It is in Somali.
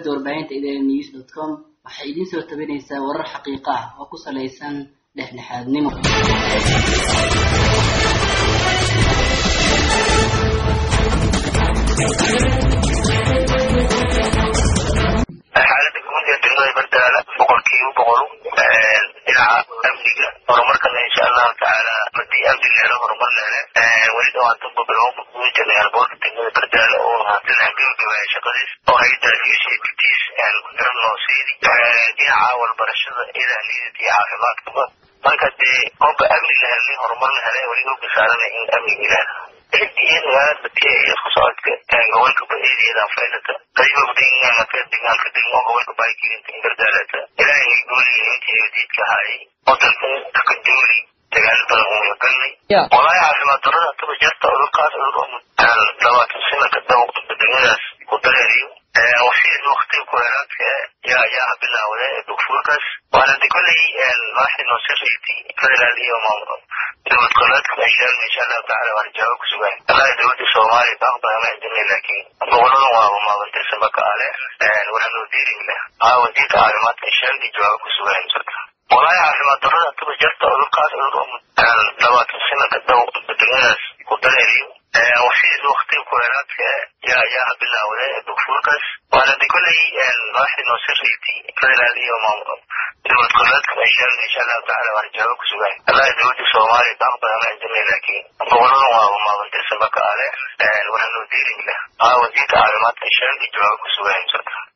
shabakada warbaahinta idn news dot com waxay idiin soo tabinaysaa warar xaqiiqo ah oo ku salaysan dhexdhexaadnimo xaalada guud ee degmada bardaala boqolkiiba boqol dhinaca amniga horumarkana insha allahu tacaala hadii amni leelo horumar leele weli dhawaatanba bilooma kugu jirnay alboorka degmada bardaala oo haatan gabagabaya shaqadiis oo hayda ucpts garab noo siidi dhinaca walbarashada idaa liidata iyo caafimaadkaba marka dee qofka amni la helnay horumar la helay weli oga saarana in amniga ilaah iyo magaalada isku socodka gobolka baeediyada faylata qadiba deegaanka deegaanka degmo gobolka baakirinta bardaalata ilaahay gooliga intii wadiidka ahaayay wadanka ka duuli dagaalo badan uu yagalnay walaahi caafimaad darada taba jarta cudurkaas cudur labaatan sanaka dawqda degmadaas ku dareeriyo wasiir waktiga kuheeraadka yaa yaa bilaawda dugfuurkaas waana de kolley madaxdii noo sirreyti federaal iyo dowlad goboleedka meeshaan insha allahu tacala waana jawaab ku sugan wallahi dowladda soomaaliya baaqbaa ma cidinay laakiin goboladan waaba maabantirsaba ka ale waxaa loo deerin leh aa wasiirka caafimaadka inshaan iyo jawaab ku sugan jirta walaahi caafimaad darada taba jarta cudurkaas cudur labaatan sanaka dawqda degmadaas ku dareeriyo wasiir waktiga kuheeraadka yaa yaa bilaawda dugfuurkaas waana de kolley madaxdii noo sirreyti federaal iyo dowlad goboleedka meeshaan insha allahu tacala waana jawaab ku sugan wallahi dowladda soomaaliya baaqbaa ma cidinay laakiin goboladan waaba maabantirsaba ka ale waxaa loo deerin leh aa wasiirka caafimaadka inshaan iyo jawaab ku sugan jirta